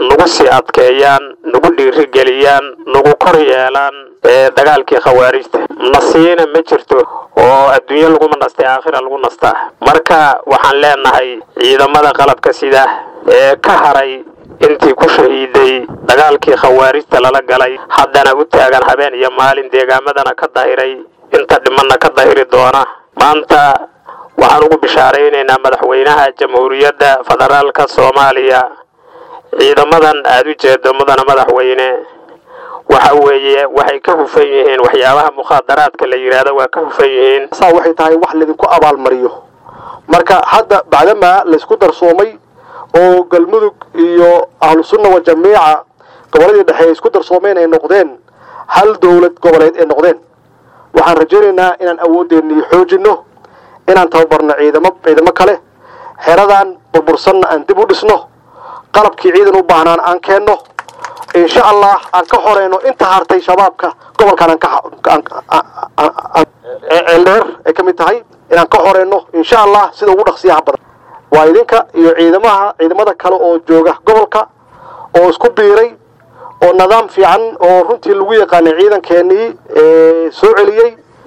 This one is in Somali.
nagu sii adkeeyaan nagu dhiirigeliyaan nagu kor yeelaan dagaalkii khawaarijta nasiina ma jirto oo adduunyo laguma nastay aakhira lagu nastaa marka waxaan leenahay ciidamada qalabka sida ee ka haray intii ku shahiiday dagaalkii khawaarijta lala galay haddana u taagan habeen iyo maalin deegaamadana ka dahiray inta dhimanna ka dahiri doona maanta waxaan ugu bishaaraynaynaa madaxweynaha jamhuuriyadda federaalka soomaaliya ciidamadan aada u jeedo mudana madaxweyne waxa weeye waxay ka hufan yihiin waxyaabaha mukhaadaraadka la yidhaahdo waa ka hufan yihiin saa waxay tahay wax laydinku abaalmariyo marka hadda bacdamaa laysku darsoomay oo galmudug iyo ahlu sunna wa jamiica gobolladii dhexe ay isku darsoomeen ay noqdeen hal dowlad goboleed ay noqdeen waxaan rajaynaynaa inaan awooddeennii xoojinno inaan tababarno ciidamo ciidamo kale xeradan burbursanna aan dib u dhisno qalabkii ciidan u baahnaan aan keenno insha allah aan ka horeyno inta hartay shabaabka gobolkan aaneeldheer ay ka mid tahay inaan ka horeyno insha allah sida ugu dhaqsiyaha badan waa idinka iyo ciidamaha ciidamada kale oo jooga gobolka oo isku biiray oo nidaam fiican oo runtii lagu yaqaanay ciidankeenii soo celiyey